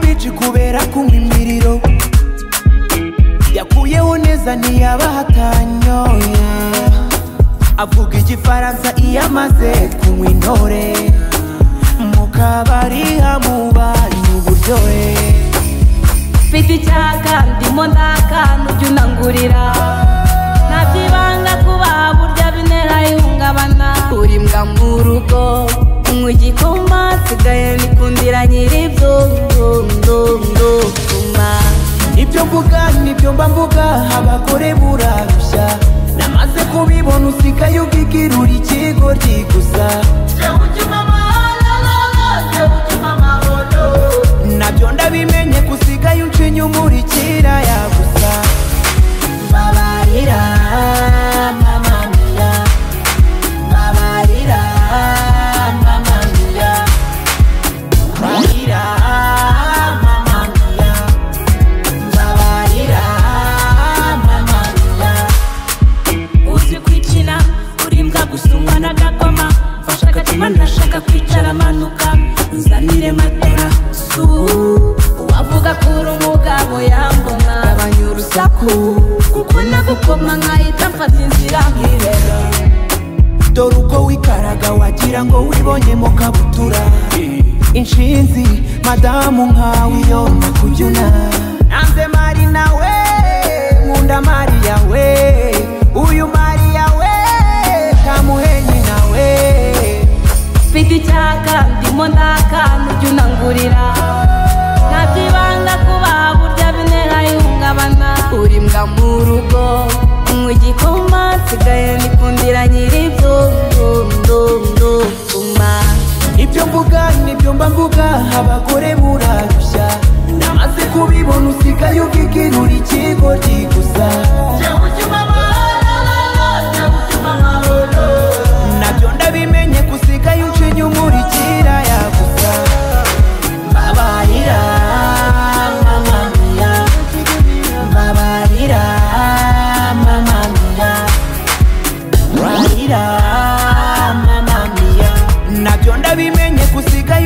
benshi kubera kunywa imiriro yakuyeho neza ntiyabahatanyoye avuga igifaransa iyo amaze kunywa intore mu kabari hamubanye uburyohe mfite icyaka ndimo ndakana ujya unangurira ntabyibanga kuba burya bintera ihungabana uri mbwa mu rugo nywa igikoma nsigaye nikundira nyiribyo ndo ndo ndo tuma ibyo mvuga nibyo mba mvuga abagore burarushya namaze kubibona usigaye ubwigirura ikigoryi gusa nabyo ndabimenye gusigaye uncinya umurikira yagusa babarira mama mia babarira mama mia babarira mama mia babarira mama mia uzi kwikina uri mbwa gusa umwana agakoma mfashe agatima ndashaka kwicara amanuka nzanire matora su wavuga ko uri umugabo yambona gabanya urusaku kuko nagukoma nkahita mfata inzira nkirera dore uko wikaraga wagira ngo wibonyemo kabutura inshinzi madamu nkawe iyo nakubyuna nanze mari nawe nkunda mariya we uyu mariya we kamuhenyi nawe mfite icyaka ndimo ndakana ujya unangurira ntabyibanga kuba burya bintera ihungabana uri mbwa mu rugo nywa igikoma nsigaye nikundira nyiribyo ndo ndo ndo tuma ibyo mvuga nibyo mba mvuga abagore burarushya namaze kubibona usigaye ubwigirura ikigoryi gusa nabyo ndabimenye gusigaye ucinya umurikira yagusa babarira mama mia babarira mama mia babarira mama mia nabyo ndabimenye gusigaye